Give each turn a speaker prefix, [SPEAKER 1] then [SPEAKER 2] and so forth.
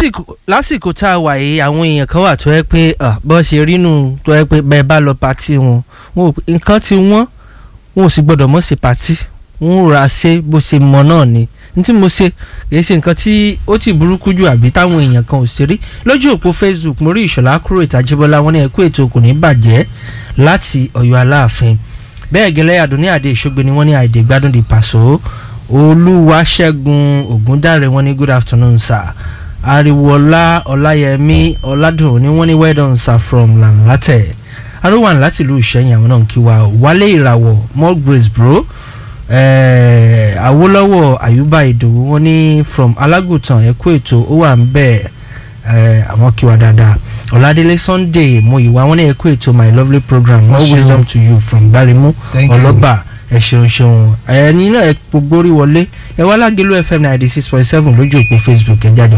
[SPEAKER 1] lásìkò lásìkò tá a wà yìí àwọn èèyàn kan wà tó yẹ pé bọ́n ṣe rínú tó yẹ pé bẹ́ẹ̀ bá lọ pàtí wọn wọn ò pé nǹkan tí wọ́n wọn ò sì gbọ́dọ̀ mọ̀ sí pàtí wọn ò ra ṣe bó ṣe mọ náà ni n tí mo ṣe kì í ṣe nǹkan tí ó ti burúkú jù àbí táwọn èèyàn kan ò ṣe rí lójú òpó Facebook mo rí ìṣọ̀lá kúrò ìtajìbọ́lá wọn ní ẹ̀kú ètò kò ní bàjẹ́ láti ọ̀yọ́ aláàfin bẹ́ẹ̀ gẹ́lẹ́ àdúní àdé ìṣògbè ni wọ́n ní àìdè gbádùn di pàṣọ olúwaṣẹ́gun ògúndáre wọn ní good afternoon sir ariwoọlá ọláyẹmí ọládùn ní wọ́n ní well done sir from lanlatẹ arúwàn láti ìlú ìṣẹ́yìn àwọn náà ń kí wa wálé ìràwọ̀ more grace bro eh, awólọ́wọ̀ àyùbá ìdòwú wọn ní from alágùtàn ẹ̀kú ètò ó wà ń bẹ̀ àwọn kí wa dáadáa ọ̀làdélé sunday mo ìwà wọn ní ẹ̀kú ètò my lovely program more
[SPEAKER 2] ṣeun.
[SPEAKER 1] wisdom to you from gbarimu
[SPEAKER 2] Thank you.
[SPEAKER 1] ọlọ́ba ẹ ṣeun ṣeun ẹni náà ẹ gbogbo orí wọlé ẹ wá lágẹ̀lú fm ninety six point seven lójú òpó facebook ẹ jáde.